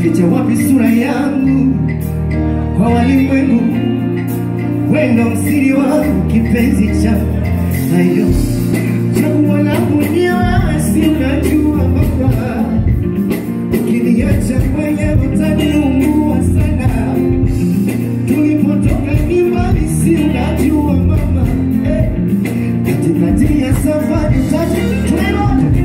nitaficha wapi sura yangu kwa walimwengu? Wendo msiri wangu, kipenzi cha ayo chaguo langu ni wewe, si unajua baba, ukiniacha mwenye utaniumbua sana. Tulipotoka ni mbali, si unajua mama, eh, katikati ya safari tatu tunaenda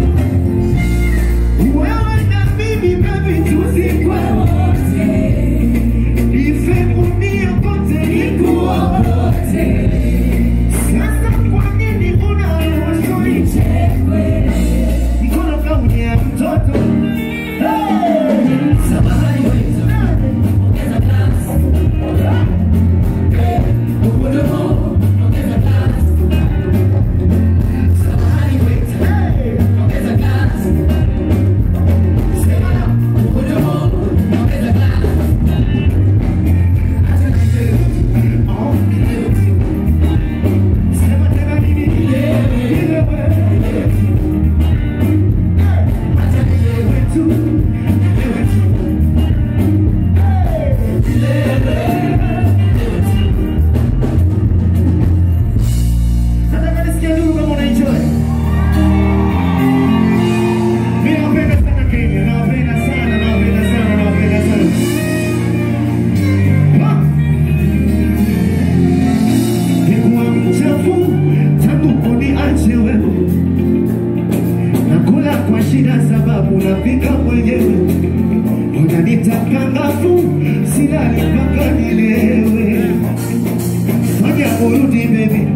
wewe na mimi baby, tuzikwe wote, ife dunia pote, ikuwa wote. Sasa kwa nini unaruhusu nichekwe? Mkono kauni ya mtoto Hey! Samahani wetu, ongeza glasi. Hey! Uhudumu, ongeza glasi. Samahani wetu, hey! ongeza glasi. Sema na, uhudumu, ongeza glasi. Acha nilewe. Oh, nilewe. Sema tena nini? Nilewe. Acha nilewe tu. Nilewe tu. Nataka nisikie ndugu kama unaenjoy. Mimi nawapenda sana Kenya, nawapenda sana, nawapenda sana, nawapenda sana. Ah! Nikuwa mchafu tangu kuniache wewe, nakula kwa shida sababu napika mwenyewe, unanitaka ngafu, silali mpaka nilewe. Fanya urudi baby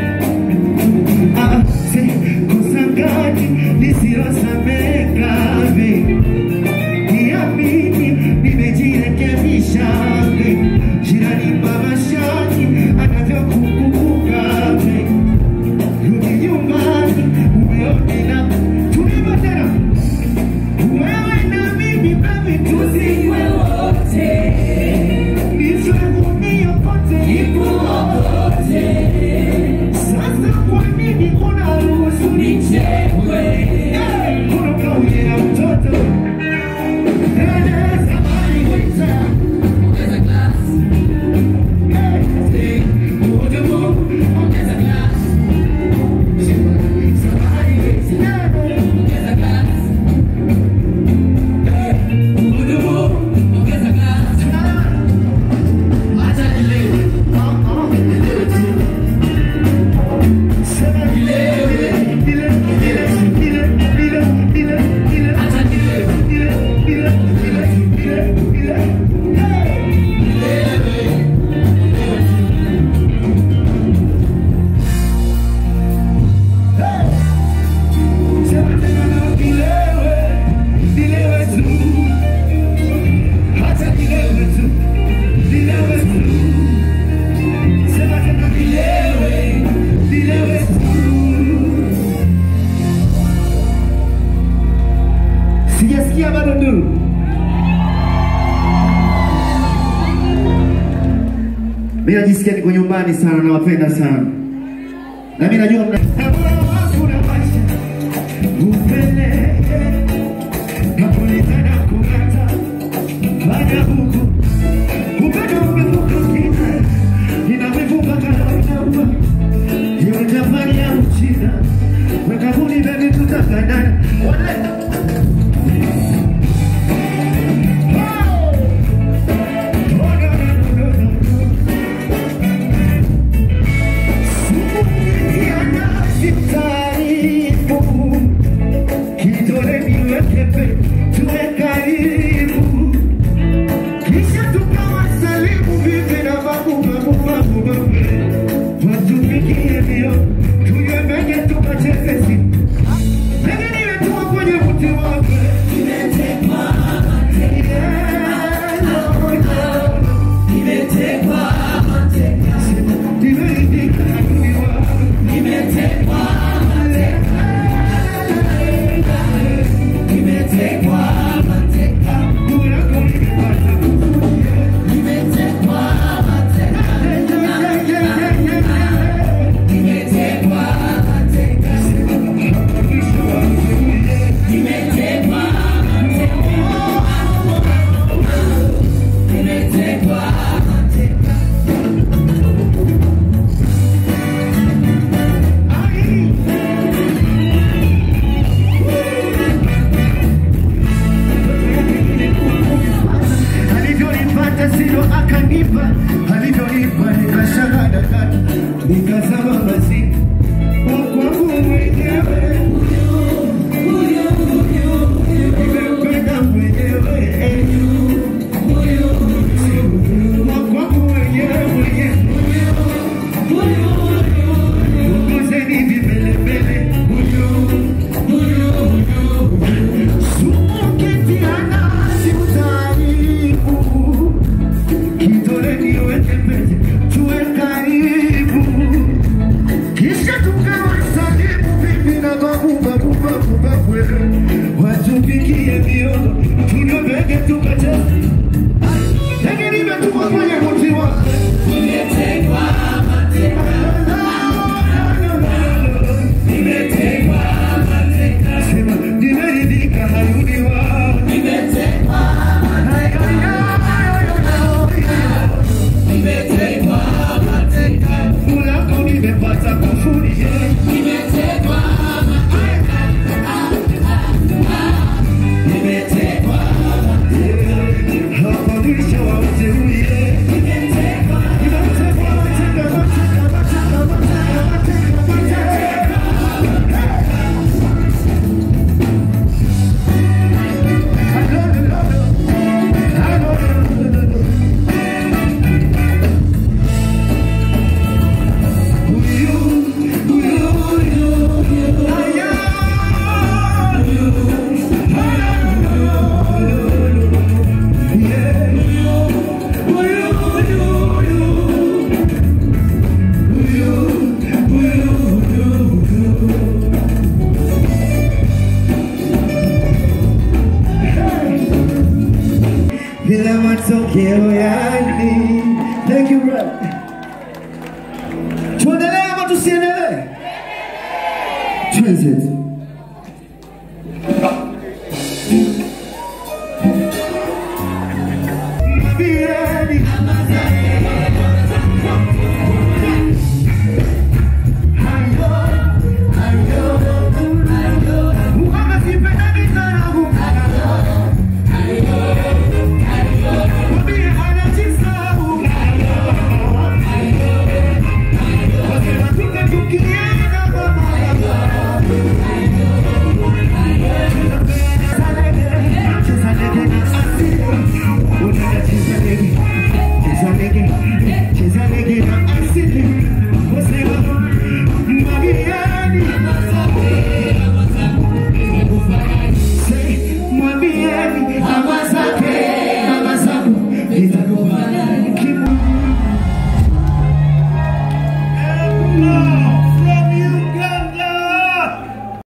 Ah, si kosa gani lisilosameka baby? Niamini nimejirekebisha baby. Jirani mama shani anavyokukumbuka baby. Rudi nyumbani umeone na tulipo tena wewe na mimi baby tuzikwe wote Nife dunia pote ikuwa wote sasa kwa nini unaruhusu nichekwe? Eh, Kuna kauli ya mtoto. Eh, samahani waiter. Ongeza glasi. Eh, eh, mhudumu, ongeza glasi. Samahani waiter. Eh, ongeza glasi. Eh, mhudumu, ongeza glasi. Acha nilewe. Ah, ah, nilewe tu. Sema tena nilewe, nilewe tu. Sijasikia bado nduru. Mimi najisikia niko nyumbani sana, nawapenda sana. Na mimi najua mna kuna maisha upele napolitana kung'ata fanya huku upendo umevuka kina inamevuka kanainama iwe Japani au China wekabuni bebi tutafanana wale watupikie miogo tunyopeke tukacheza lakini nimetumwa kwenye mti wake Sema, nimeridhika hayuni wao Ulako nimepata kufuri hapa mwisho wa uteuli Nimetekwa, mateka, mateka, mateka, mateka, mateka, mateka. Bila matokeo yani. Thank you brother. Tuendelee ama tusiendelee? Tuenze.